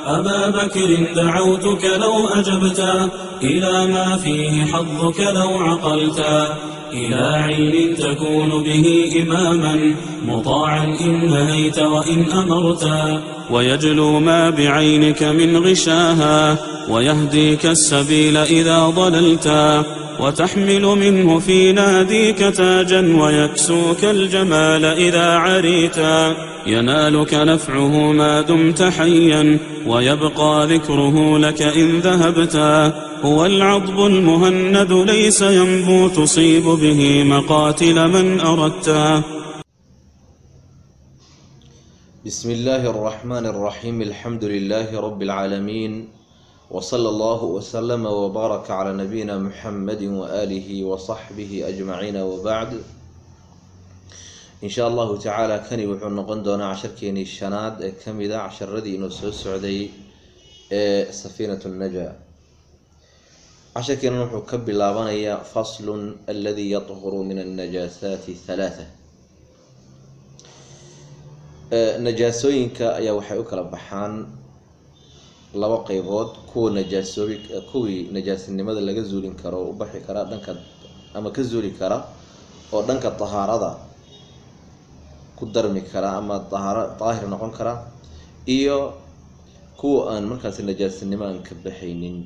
أبا بكر دعوتك لو أجبتا إلى ما فيه حظك لو عقلتا إلى عين تكون به إماما مطاعا إن نهيت وإن أمرتا ويجلو ما بعينك من غشاها ويهديك السبيل إذا ضللتا وتحمل منه في ناديك تاجا ويكسوك الجمال إذا عريتا ينالك نفعه ما دمت حيا ويبقى ذكره لك إن ذهبتا هو العضب المهند ليس ينبو تصيب به مقاتل من أردتا بسم الله الرحمن الرحيم الحمد لله رب العالمين وصلى الله وسلم وبارك على نبينا محمد وآله وصحبه أجمعين وبعد إن شاء الله تعالى كان وحو نقon doonaa casharkeenii shanaad ee ka mid a casharadii inoo soo socday ee safiinat الnaja casharkeena wuxuu ka bilaabanayaa faslun aladii yaطhuru min الnajaasati ثalaaثة najaasooyinka ayaa waxay u kala baxaan laba qeybood kuwa najaasoobi kuwii najaasinimada laga zuulin karo oo u baxi kara dhanka ama ka zuuli kara oo dhanka tahaarada ku darmi kara ama ahaar daahir noqon kara iyo kuwa aan markaasi najaasinimo aan ka baxaynin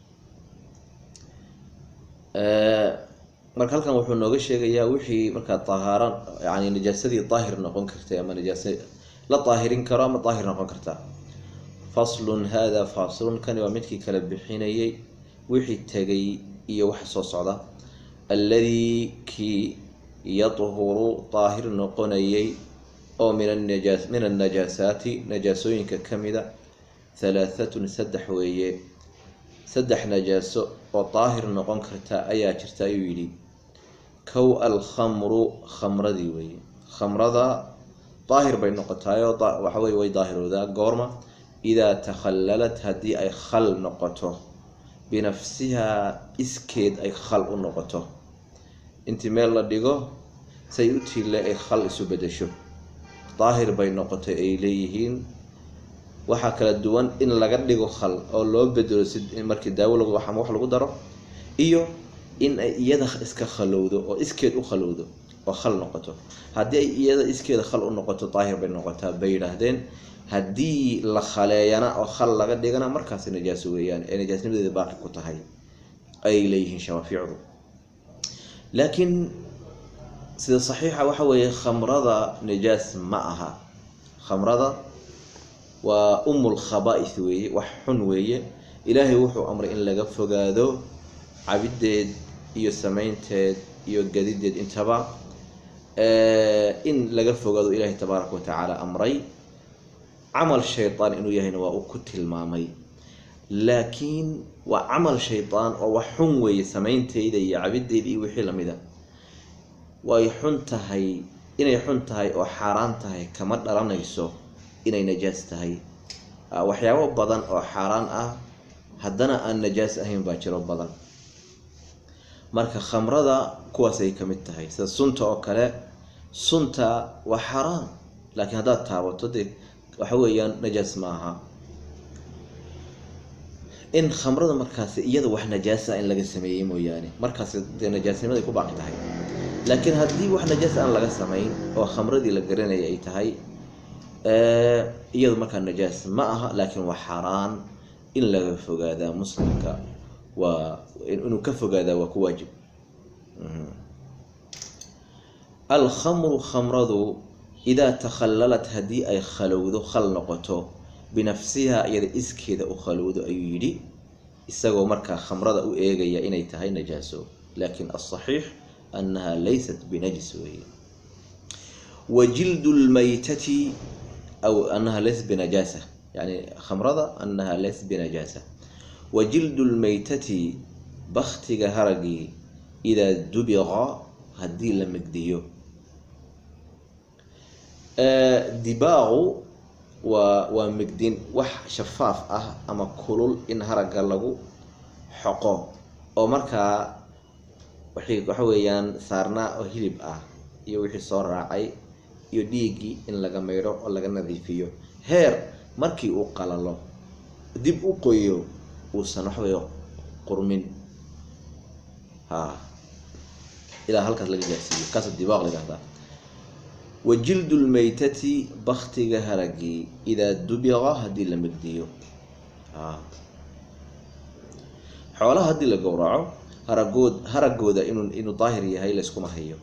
marka halkan wuxuu nooga sheegayaa wixii markaa tahaara yani najaasadii daahir noqon kartay ama najaas la daahirin karo ama daahir noqon karta faslun hada faslun kani waa midkii kala bixinayay wixii tegay iyo waxa soo socda alladii kii yadhuru daahir noqonayay oo min anaja min annajaasaati najaasooyinka ka mida halaahatun saddex weeye saddex najaaso oo daahir noqon karta ayaa jirta ayuu yidhi kow alkhamru khamradii weeye khamrada daahir bay noqotaayoo waxaweye way daahiroodaa goorma idaa takhallalat haddii ay khal noqoto binafsihaa iskeed ay khal u noqoto intii meel la dhigo say u tiille ay khal isu bedesho daahir bay noqotay ay leeyihiin waxaa kala duwan in laga dhigo khal oo loo bedelo si markii daawo lagu ama wax lagu daro iyo in ay iyada iska khalowdo oo iskeed u khalowdo oo khal noqoto haddii ay iyada iskeeda khal u noqoto daahir bay noqotaa bay yidhaahdeen haddii la khaleeyana oo khal laga dhigana markaasi najaaso weeyaan ee najaasnimadeeda baaqi ku tahay ayay leeyihiin shawaaficdu laakiin sida saxiixa waxa weeye khamrada najaas ma aha khamrada waa umul khaba'is weeye wax xun weeye ilaahay wuxuu amray in laga fogaado cabideed iyo samaynteed iyo gadideed intaba in laga fogaado ilaahay tabaaraka watacaala amray camal shaydaan inuu yahayna waa uu ku tilmaamay laakiin waa camal shaydaan oo wax xun weeye samaynteeda iyo cabideyda iyo wixii lamida way xun tahay inay xun tahay oo xaaraan tahay kama dhalanayso inay najaas tahay waxyaabo badan oo xaaraan ah haddana aan najaas ahayn baa jiro badan marka khamrada kuwaasay ka mid tahay sida sunta oo kale sunta waa xaaraan laakiin haddaad taabato dee waxa weeyaan najaas ma aha in khamrada markaasi iyada wax najaasa in laga sameeyey mooyaane markaasi dee najaasnimaday ku baaqi tahay laakiin haddii wax najaas aan laga samayn oo khamradii la garanaya ay tahay iyadu markaa najaas ma aha laakiin waa xaaraan in laga fogaadaa muslimka waa inuu ka fogaadaa waa ku waajib alkhamru khamradu idaa takhallalat haddii ay khalowdo khal noqoto binafsihaa iyada iskeeda u khalowdo ayuu yidhi isagoo markaa khamrada u eegaya inay tahay najaaso laakiin asaxiix annaha laysat binajis weeye wa jildu lmaytati aw annaha laysat binajaasa yani khamrada annaha laysat binajaasa wa jildu lmaytati baktiga haragii idaa dubiqa haddii la megdiyo dibaaqu waa waa megdin wax shafaaf ah ama kulul in haragga lagu xoqo oo markaa waxay waxa weeyaan saarnaa oo hilib ah iyo wixii soo raacay iyo dhiiggii in laga maydho oo laga nadiifiyo heer markii uu qalalo dib u qoyo uusan waxawey qurmin ha ilaa halkaas laga gaarsiiyo kaasa dibaaq la yihahdaa wa jildu lmaytati baktiga haragii idaa dubiqa haddii la megdiyo a xoolaha haddii la gowraco haragood haragooda inuu inuu daahir yahay layskuma hayo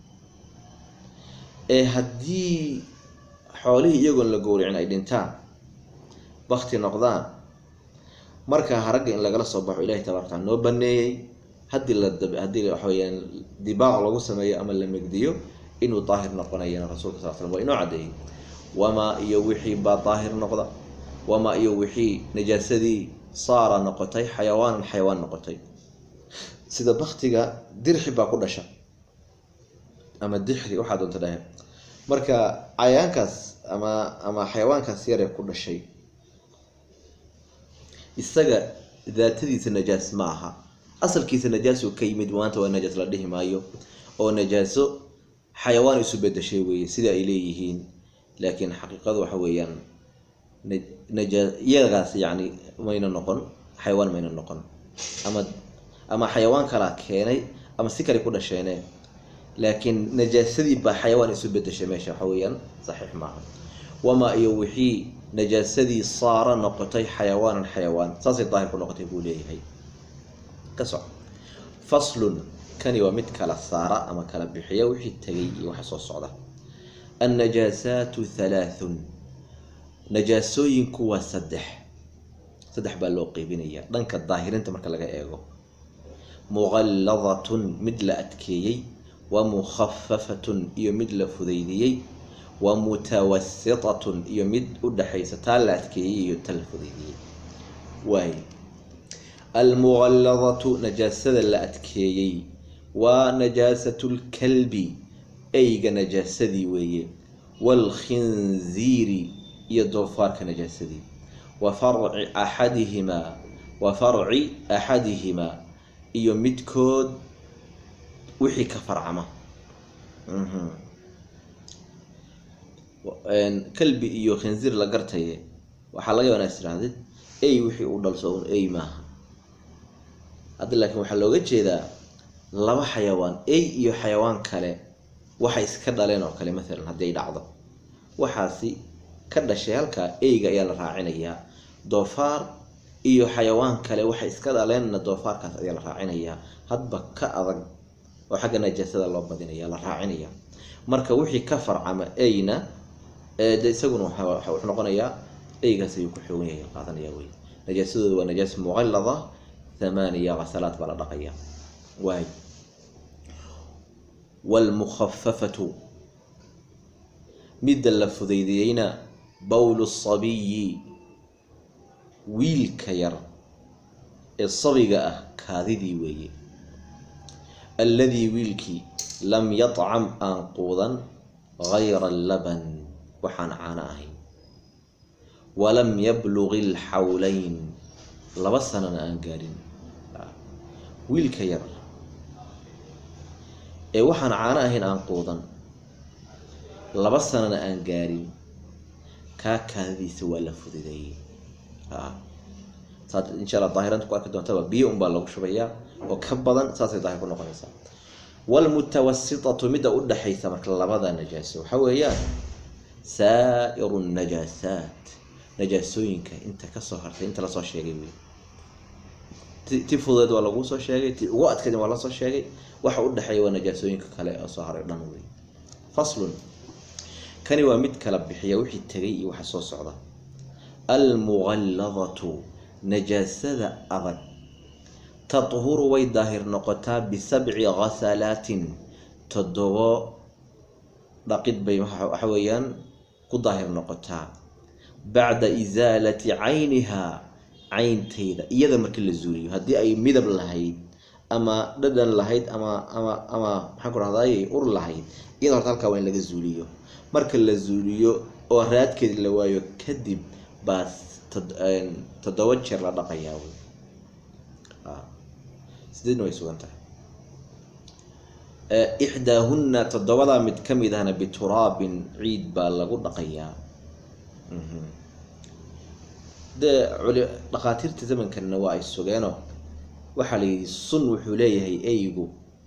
ee haddii xoolihii iyagoon la gowracin ay dhintaan bakti noqdaan markaa haragga in lagala soo baxo ilahi tabarak taala noo baneeyey haddii la haddii waxa weyaan dibaaq lagu sameeyo ama la megdiyo inuu daahir noqonayana rasulka sal slam waa inoo caddeeyey wamaa iyo wixii baa daahir noqda wamaa iyo wixii najaasadii saara noqotay xayawaanan xayawaan noqotay sida baktiga dirxi baa ku dhasha ama dixri waxaa doonta dhahe marka cayaankaas ama ama xayawaankaas yaree ku dhashay isaga daatadiisa najaas ma aha asalkiisa najaasuu ka yimid maanta waa najaas la dhihi maayo oo najaaso xayawaan isu bedeshay weeye sida ay leeyihiin laakiin xaqiiqadu waxa weeyaan naja iyagaas yacni mayna noqon xayawaan mayna noqon ama ama xayawaan kalaa keenay ama si kale ku dhasheene laakiin najaasadii baa xayawaan isu bedeshay meesha waxa weeyaan saxiix maaha wamaa iyo wixii najaasadii saara noqotay xayawaanan xayawaan saasay daahir ku noqotay buu leeyahay ka soc faslun kani waa mid kala saara ama kala bixiya wixii tegay iyo waxa soo socda annajaasaatu halaathun najaasooyinku waa saddex saddex baa loo qeybinaya dhanka daahirinta marka laga eego muqalladatun mid la adkeeyey wa mukhafafatun iyo mid la fudaydiyey wa mutawasitatun iyo mid u dhaxaysa taa la adkeeyey iyo ta la fudaydiyey waay almuqalladatu najaasada la adkeeyey waa najaasatu lkalbi eyga najaasadii weeye waalkhinziiri iyo doofaarka najaasadii wa farci axadihimaa wa farci axadihimaa iyo midkood wixii ka farcama kalbi iyo khinziir la gartaye waxaa laga yaaba inaad tirahdid ey wixii uu dhalso un ey maaha hadda laakiin waxaa looga jeedaa laba xayawaan ey iyo xayawaan kale waxay iska dhaleen oo kale maalan haddii ay dhacdo waxaasi ka dhashay halkaa eyga ayaa la raacinayaa doofaar iyo xayawaan kale waxay iska dhaleenna doofaarkaas ayaa la raacinayaa hadba ka adag oo xagga najaasada loo badinaya la raacinaya marka wixii ka farcama eyna de isaguna wuxuu noqonayaa eygaas ayuu ku xoogan yahay qaadanaya wey najaasadooda waa najaas muqallada thamaaniya qasalaad baa la dhaqaya waay waalmukhafafatu midda la fudaydiyeyna bowlu sabiyi wiilka yar ee sabiga ah kaadidii weeye alladii wiilkii lam yadcam aan quudan gayra laban waxaan caano ahayn walam yablugi alxawlayn laba sanana aan gaadhin wiilka yar ee waxaan caano ahayn aan quudan laba sanana aan gaadhin kaa kaadadiisa waa la fududeeyey saad insha alla daahiranta ku arki doontaba biyo unbaa lagu shubayaa oo ka badan saasay daahir ku noqonaysaa waalmutawasitatu midda u dhaxaysa marka labada najaaso waxa weeyaan saa'iru najaasaat najaasooyinka inta kasoo hartay inta lasoo sheegay wey ti fudeed waa laguu soo sheegay ti ugu adkayd waa lasoo sheegay waxa u dhexeeya waa najaasooyinka kale oo soo haray dhan wey faslun kani waa mid kala bixiya wixii tegay iyo waxa soo socda almuqalladatu najaasada adag tadhuru way daahir noqotaa bisabci ghasalaatin toddobo dhaqid bay waxa weeyaan ku daahir noqotaa bacda isaalati caynihaa cayntayda iyada markii la zuuliyo haddii ay midab lahayd ama dhadhan lahayd ama ama ama maxaan ku rahdaay ur lahayd iyada horta halkaa waa in laga zuuliyo marka la zuuliyo oo raadkeed la waayo kadib baa toddoba jeer la dhaqayaa wey sideedna way sugan tahay ixdaahunna toddobadaa mid ka mid ahna bituraabin ciid baa lagu dhaqayaa dee culi dhakhaatiirta zamankanna waa ay sugeenoo waxaa la yidhi sun wuxuu leeyahay eygu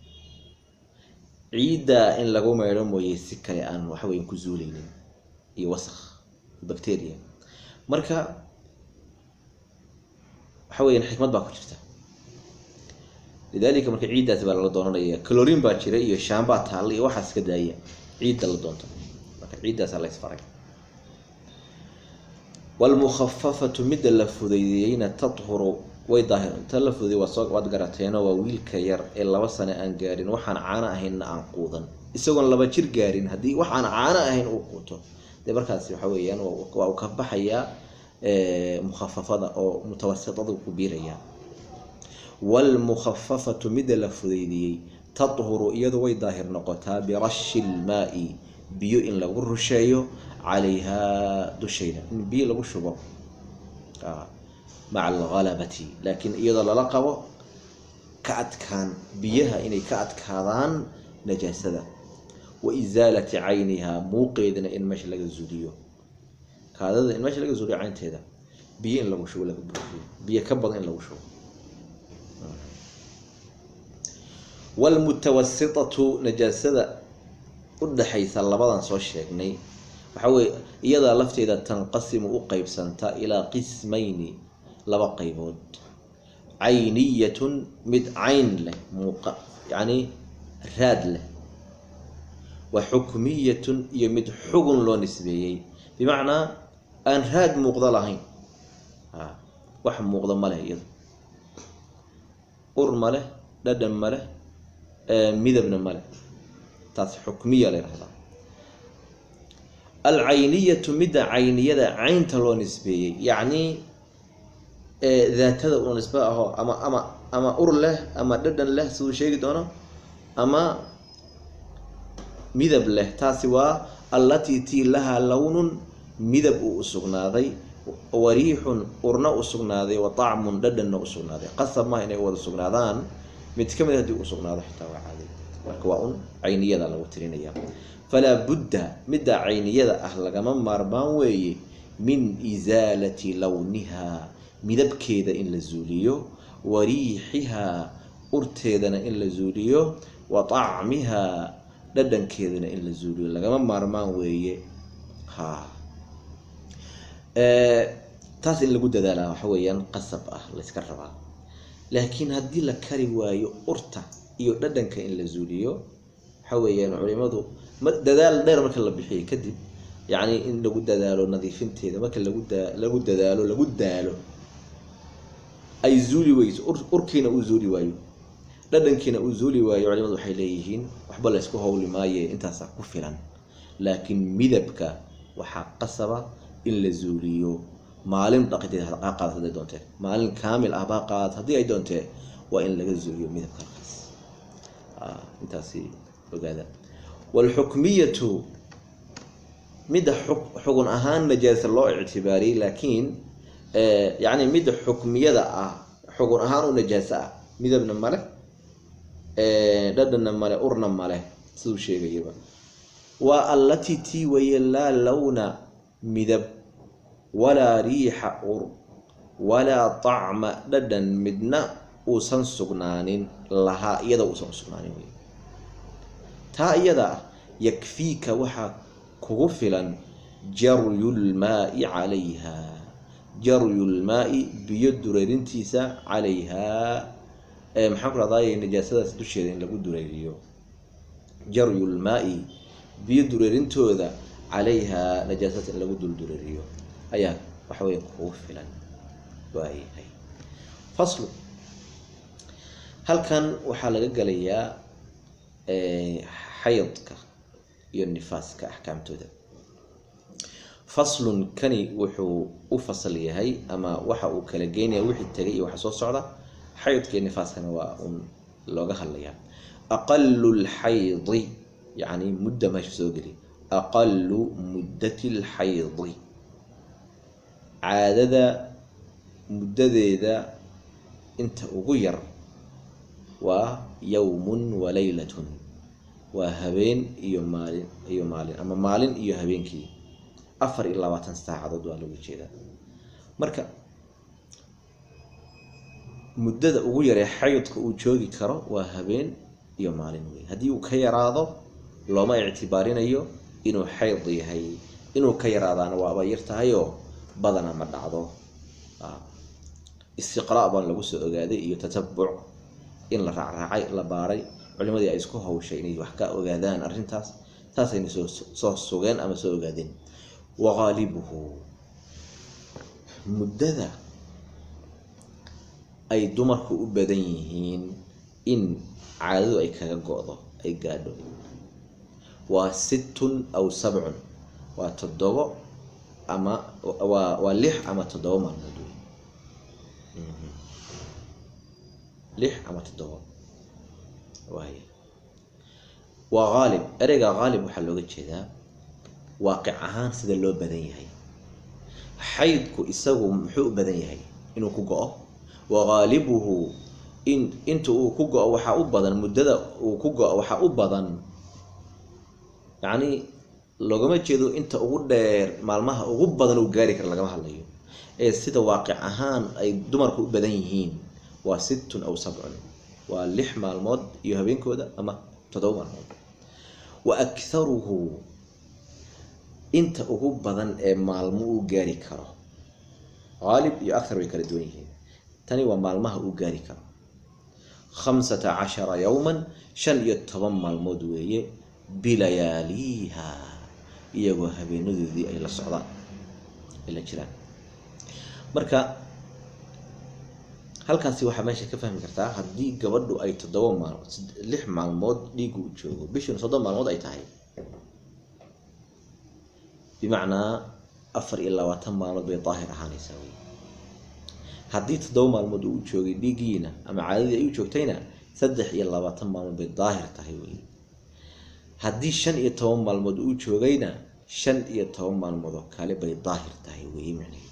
ciidda in lagu meydho mooye si kale aan waxweyn ku zuuleynin iyo wasakh bacteria marka waxa weeyaan xikmad baa ku jirta lidalika marka ciiddaasi baa lala doonanaya calorin baa jira iyo shaambaa taalla iyo waxaas iska daaya ciidda la doonto marka ciiddaasaa la isfaray wlmukhafafatu midda la fudeydiyeyna tathuru way daahir inta la fudeeyey waa soo waad garateeno waa wiilka yar ee laba sane aan gaarin waxaan caano ahaynna aan quudan isagoon laba jir gaarin haddii waxaan caano ahayn uu quuto dee markaasi waxa weeyaan waa uu ka baxayaa mukhafafada oo mutawasitada ku biirayaa waalmukhafafatu midda la fudeydiyey tathuru iyadu way daahir noqotaa birashi lmaai biyo in lagu rusheeyo calayhaa dushayda in biyo lagu shubo maca alhalabati laakiin iyadoo lala qabo ka adkaan biyaha inay ka adkaadaan najaasada wa isaalati caynihaa muuqeedana in meesha laga zuuliyo kaadada in meesha laga zuuliyo caynteeda biyo in lagu shubo laga buuxiyo biyo ka badan in lagu shubo wlmutawasitatu najaasada udhaxaysa labadan soo sheegnay waxa weye iyadaa lafteeda tanqasimu u qeybsanta ilaa qismayni laba qaybood cayniyatun mid cayn leh muuqa yacni raad leh wa xukmiyatun iyo mid xugun loo nisbeeyey bimacnaa aan raad muuqdo lahayn a wax muuqdo ma leh iyado ur ma leh dhadhan ma leh midabna ma leh taas xukmiya la yhahdaa alcayniyatu midda cayniyada caynta loo nisbeeyey yacni daatada uu nisbe aho ama ama ama ur leh ama dhadhan leh siduu sheegi doono ama midab leh taasi waa allatii tii lahaa lownun midab uu usugnaaday wariixun urna usugnaaday wa tacmun dhadhanna usugnaaday qasab maha inay wada sugnaadaan mid ka mid hadii usugnaado xitaa waa caadi marka waa un cayniyada lagu tirinaya falaa budda midda cayniyada ah lagama maarmaan weeye min isaalati lownihaa midabkeeda in la zuuliyo wa riixihaa urteedana in la zuuliyo wa tacmihaa dhadhankeedana in la zuuliyo lagama maarmaan weeye ha taas in lagu dadaalaa waxa weeyaan qasab ah layska rabaa laakiin haddii la kari waayo urta iyo dhadhanka in la zuuliyo waxa weeyaan culimadu dadaal dheer marka la bixiyay kadib yacni in lagu dadaalo nadiifinteeda marka lagu da lagu dadaalo lagu daalo ay zuuli weyso urkiina uu zuuli waayo dhadhankiina uu zuuli waayo culimadu waxay leeyihiin waxba la ysku howli maaye intaasa ku filan laakiin midabka waxaa qasaba in la zuuliyo maalin dhaqiteed ha qaadato haday doontee maalin kaamil ah baa qaadato haddii ay doontee waa in laga zuuliyo midabka halkaas intaasi ogaada waalxukmiyatu midda xugun ahaan najaasa loo ictibaariyey laakiin yacni midda xukmiyada ah xugun ahaan u najaaso ah midabna male dhadhanna male urna male siduu sheegayaba waa allatii tii waye laa lawna midab walaa riixa ur walaa tacma dhadhan midna uusan sugnaanin lahaa iyada uusan usugnaanin wey taa iyada ah yakfiika waxaa kugu filan jaryulmaai calayha jaryulmaai biyo dureerintiisa calayhaa maxaan ku rahdaay najaasadaas dusheeda in lagu dureeriyo jaryulmaai biyo dureerintooda calayhaa najaasadaas in lagu dul dureeriyo ayaa waxa weya kugu filan waayahay faslu halkan waxaa laga gelayaa xaydka iyo nifaaska axkaamtooda faslun kani wuxuu u fasal yahay ama waxa uu kala geynaya wixii tegay iyo waxa soo socda xaydka iyo nifaaskana waa un looga hadlayaa aqalu lxaydi yacni mudda meesha soo geli aqalu muddati lxaydi caadada muddadeeda inta ugu yar waa yowmun wa laylatun waa habeen iyo maalin iyo maalin ama maalin iyo habeenkii afar iyo labaatan saacadood waa lagu jeedaa marka muddada ugu yaree xaydka uu joogi karo waa habeen iyo maalin wey haddii uu ka yaraado looma ictibaarinayo inuu xayd yahay inuu ka yaraadaana waaba yar tahayoo badana ma dhacdo istiqraa baan lagu soo ogaaday iyo tatabuc in la raacraacay la baaray culimadii ay isku hawshay inay wax ka ogaadaan arrintaas taasayna soo soo sugeen ama soo ogaadeen waqaalibuhu muddada ay dumarku u badan yihiin in caadadu ay kaga go-do ay gaadho waa sittun aw sabcun waa toddobo ama waa waa lix ama toddobo maalmood wey lix ama toddobo waay waa haalib ereyga haalib waxaa looga jeedaa waaqic ahaan sida loo badan yahay xaydku isagu muxuu u badan yahay inuu ku go-o waqaalibuhu in inta uu ku go-o waxaa u badan muddada uu ku go-o waxaa u badan yacni loogama jeedo inta ugu dheer maalmaha ugu badan uu gaari kara lagama hadlayo ee sida waaqic ahaan ay dumarku u badan yihiin waa sittun aw sabcun waa lix maalmood iyo habeenkooda ama toddoba maalmood wa akharuhu inta ugu badan ee maalmo uu gaari karo haalib iyo akhar way kala duwan yihiin tani waa maalmaha uu gaari karo khamsata cashara yowman shan iyo toban maalmood weeye bilayaaliiha iyagoo habeenadoodii ay la socdaan ay la jiraan marka halkaasi waxaa meesha ka fahmi kartaa haddii gabadhu ay toddoba maalmood lix maalmood dhiigu u joogo bishuna soddon maalmood ay tahay bimacnaa afar iyo labaatan maalmood bay daahir ahaanaysaa wey haddii toddoba maalmood uu joogay dhiiggiina ama caadadii ay u joogtayna saddex iyo labaatan maalmood bay daahir tahay wey haddii shan iyo toban maalmood uu joogayna shan iyo toban maalmood oo kale bay daahir tahay wey micneheed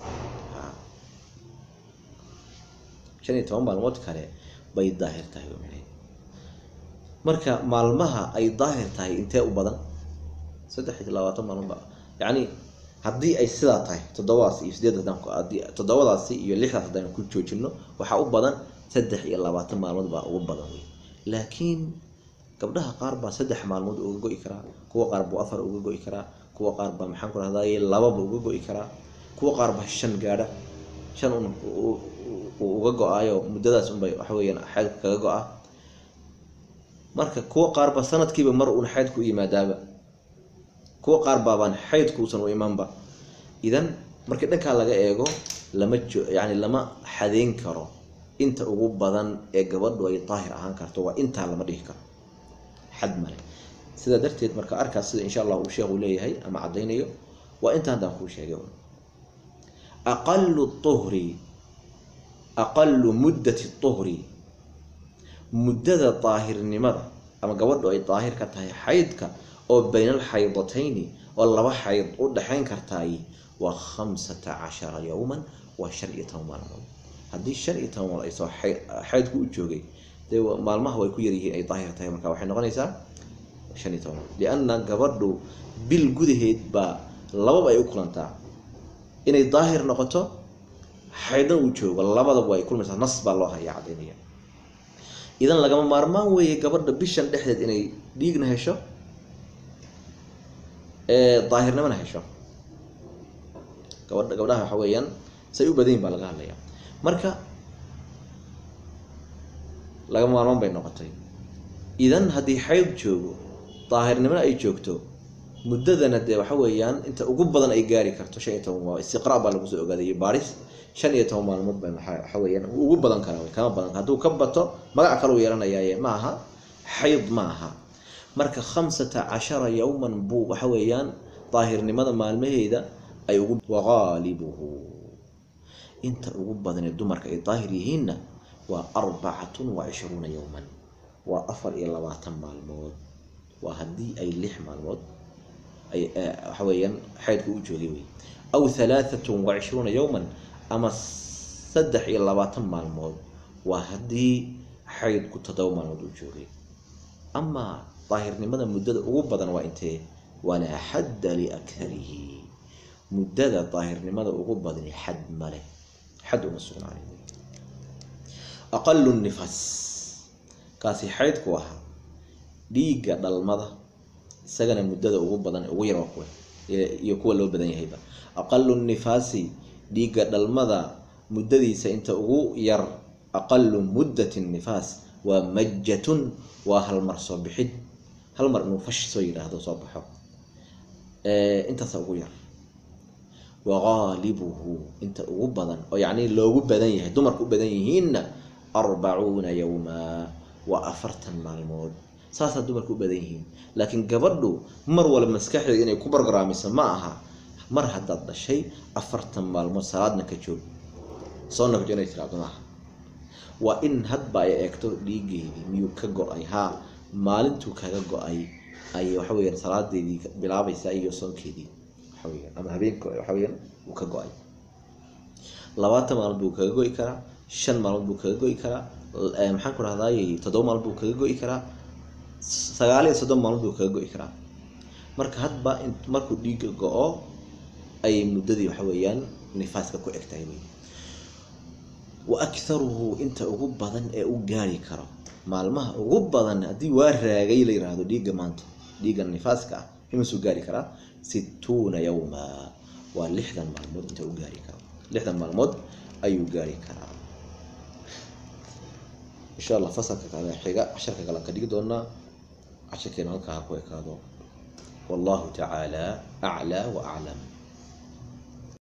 shan iyo toban maalmood kale bay daahir tahay wey micneheed marka maalmaha ay daahir tahay intee u badan saddex iyo labaatan maalmood ba yacni haddii ay sidaa tahay toddobadaas iyo sideed haddaan haddii toddobadaasi iyo lixdaas haddaan ku joojino waxaa u badan saddex iyo labaatan maalmood baa ugu badan wey laakiin gabdhaha qaar baa saddex maalmood uga go-i karaa kuwa qaar buu afar uga go-i karaa kuwa qaar baa maxaan ku rahdaye lababa uga go-i karaa kuwa qaar baa shan gaadha shan un uu uga go-aayo muddadaas unbay waxa weeyaan xaydku kaga go-a marka kuwa qaar baa sanadkiiba mar uun xaydku u yimaadaaba kuwa qaar baabaan xaydku uusan u imanba idan markii dhankaa laga eego lama jo yani lama xadeyn karo inta ugu badan ee gabadhu ay daahir ahaan karto waa intaa lama dhihi karo xad male sidaa darteed marka arkaas sida insha allah uu sheekhu leeyahay ama caddaynayo waa inta haddaan kuu sheegay aqalu uhri aqalu muddati tuhri muddada daahirnimada ama gabadhu ay daahir ka tahay xaydka oo bayna alxaydatayni oo laba xayd u dhexayn kartaay waa khamsata cashara yowman waa shan iyo toban maalmood haddii shan iyo toban maalmood ay soo xaydku u joogay dee maalmaha way ku yaryihiin ay daahir tahay marka waxay noqonaysaa shan iyo toban lianna gabadhu bil gudaheed baa lababa ay u kulantaa inay daahir noqoto xaydna uu joogo labadaba ay kulmaysaa nas baa loo hayaa caddaynaya idan lagama maarmaan weeye gabadha bishan dhexdeed inay dhiigna hesho daahirnimana hesho gabadha gabdhaha waxa weeyaan say u badanyihin baa laga hadlaya marka lagama maarmaan bay noqotay idan haddii xayd joogo daahirnimona ay joogto muddadana dee waxa weeyaan inta ugu badan ay gaari karto shan iyo toban waa istiqraa baa lagu soo ogaadayay baaris shan iyo toban maalmood ba waxa weeyaan ugu badan kara kama badan hadduu ka bato magac kale uu yeelanayaaye ma aha xayd ma aha marka khamsata cashara yowman buu waxa weeyaan daahirnimada maalmaheeda ay ugu waqaalibuhu inta ugu badanee dumarka ay daahir yihiinna waa arbacatun wa cishruuna yowman waa afar iyo labaatan maalmood waa haddii ay lix maalmood ay waxa weeyaan xaydku u joogay wey aw halaaatun wa cishruuna yowman ama saddex iyo labaatan maalmood waa haddii xaydku toddoba maalmood u joogay amaa daahirnimada muddada ugu badan waa intee walaa xadda liakharihi muddada daahirnimada ugu badani xad maleh xad uma sugnaanin aqalu nifaas kaasi xaydku ahaa dhiigga dhalmada isagana muddada ugu badan ugu yar waa kuwa iyo kuwa loo badan yahayba aqalu nifaasi dhiigga dhalmada muddadiisa inta ugu yar aqalu muddati nifaas waa majatun waa hal mar soo bixid hal mar inuu fash soo yidhaahdo soo baxo intaasa ugu yar wagaalibuhu inta ugu badan oo yacni loogu badan yahay dumarku u badan yihiinna arbacuuna yowma waa afartan maalmood saasaa dumarku u badan yihiin laakiin gabadhu mar walba maskaxdeeda inay ku bargaraamiso ma aha mar haddaad dhashay afartan maalmood salaadna ka joog soonna kajo inay tiraado maaha waa in hadba ay eegto dhiigeedii miyuu ka go-ay haa maalintuu kaga go-ay ay waxa weeyaan salaadeedii bilaabaysaa iyo soonkeedii waxa weyaan ama habeenka waxa weyaan uu ka go-ay labaatan maalmood buu kaga go-i karaa shan maalmood buu kaga go-i karaa maxaan ku rahdaay toddoba maalmood buu kaga go-i karaa sagaal iyo soddon maalmood buu kaga go-i karaa marka hadba markuu dhiigga go-o ay muddadii waxa weeyaan nifaaska ku eg tahay wey wa akharuhu inta ugu badan ee u gaari karo maalmaha ugu badan haddii waa raagay la yiraahdo dhiigga maanta dhiigga nifaaska ah imasuu gaari karaa situuna yowma waa lixdan maalmood inta u gaari karo lixdan maalmood ayuu gaari karaa insha allah fasalka kale xiga casharka kalean ka dhigi doonaa casharkeena halkaa ha ku ekaado wallahu tacaala aclaa wa aclam